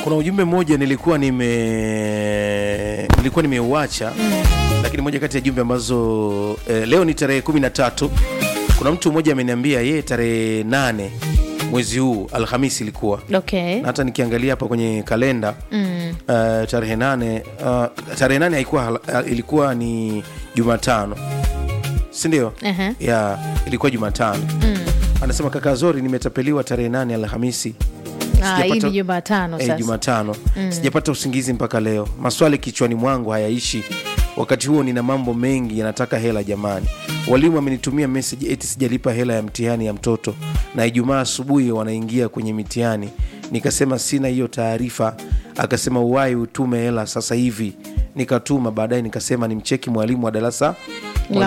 kuna ujumbe mmoja nilikuwa nime nilikuwa nimeuacha lakini moja kati ya jumbe ambazo eh, leo ni tarehe kumi na tatu kuna mtu mmoja ameniambia yeye tarehe nane mwezi huu alhamisi ilikuwa okay na hata nikiangalia hapa kwenye kalenda mm. uh, tarehe nane uh, tarehe nane haikuwa hal- ilikuwa ni jumatano sindio Aha. ya ilikuwa jumatano Mm. anasema kaka zori nimetapeliwa tarehe nane alhamisi Ah, hii Sijapata- ni jumatano Eh, sasa jumatano sijapata usingizi mpaka leo maswali kichwani mwangu hayaishi wakati huo nina mambo mengi yanataka hela jamani walimu amenitumia meseji eti sijalipa hela ya mtihani ya mtoto na ijumaa asubuhi wanaingia kwenye mitihani nikasema sina hiyo taarifa akasema uwai utume hela sasa hivi nikatuma baadaye nikasema nimcheki mwalimu wa darasa